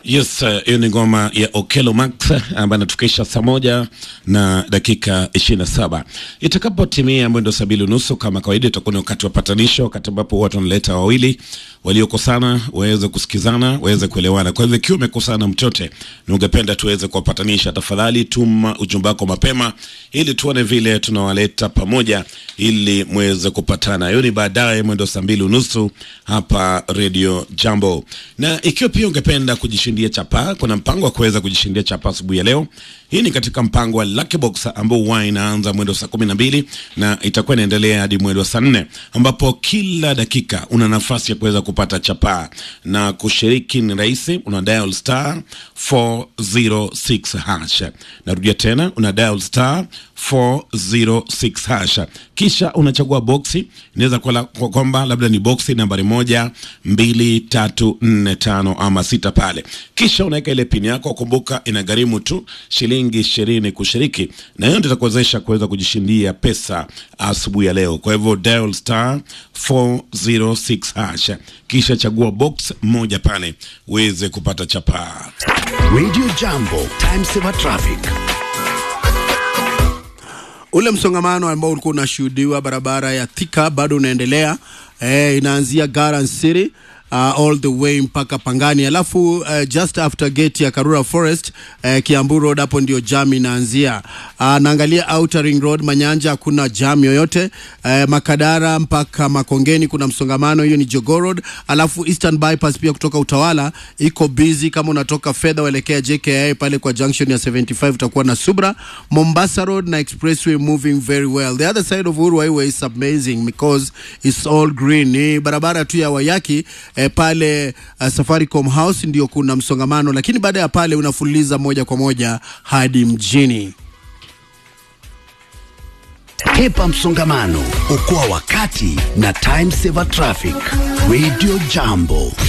Yes, hiyo uh, ni ngoma ya Okelo Max ambayo anatufikisha saa moja na dakika ishirini na saba itakapotimia mwendo saa mbili unusu kama kawaida, itakuwa ni wakati wa patanisho, wakati ambapo watu wanaleta wawili waliokosana waweze kusikizana, waweze kuelewana. Kwa hivyo ikiwa umekosana mchote na ungependa tuweze kuwapatanisha, tafadhali tuma ujumbe wako mapema, ili tuone vile tunawaleta pamoja, ili mweze kupatana. Hiyo ni baadaye mwendo saa mbili unusu hapa Radio Jambo. Na ikiwa pia ungependa kujishindia chapa, kuna mpango wa kuweza kujishindia chapa asubuhi ya leo. Hii ni katika mpango wa Lucky Box ambao huwa inaanza mwendo saa kumi na mbili na itakuwa inaendelea hadi mwendo saa nne ambapo kila dakika una nafasi ya kuweza kupata chapaa na kushiriki ni rahisi, una dial star 406 hash. Narudia tena, una dial star 406 hash, kisha unachagua boksi. Inaweza kuwa kwamba labda ni boksi nambari moja, mbili, tatu, nne, tano ama sita pale, kisha unaweka ile pini yako. Kumbuka inagharimu tu shilingi ishirini kushiriki, na hiyo ndio itakuwezesha kuweza kujishindia pesa asubuhi ya leo. Kwa hivyo dial star 406 hash, kisha chagua box moja pale uweze kupata chapaa. Radio Jambo, time saver traffic. Ule msongamano ambao ulikuwa unashuhudiwa barabara ya Thika bado unaendelea. Eh, inaanzia Garden City uh, all the way mpaka Pangani, alafu uh, just after gate ya Karura Forest uh, Kiambu Road, hapo ndio jam inaanzia. Uh, naangalia Outer Ring Road Manyanja, hakuna jam yoyote. Uh, Makadara mpaka Makongeni kuna msongamano, hiyo ni Jogoo Road. Alafu Eastern Bypass pia kutoka Utawala iko busy, kama unatoka fedha uelekea JKIA pale kwa junction ya 75 utakuwa na Subra. Mombasa Road na Expressway moving very well. The other side of Uhuru Highway is amazing because it's all green. Ni barabara tu ya Wayaki eh, pale uh, Safaricom House ndio kuna msongamano, lakini baada ya pale unafululiza moja kwa moja hadi mjini. Hepa msongamano, okoa wakati na time saver traffic. Radio Jambo.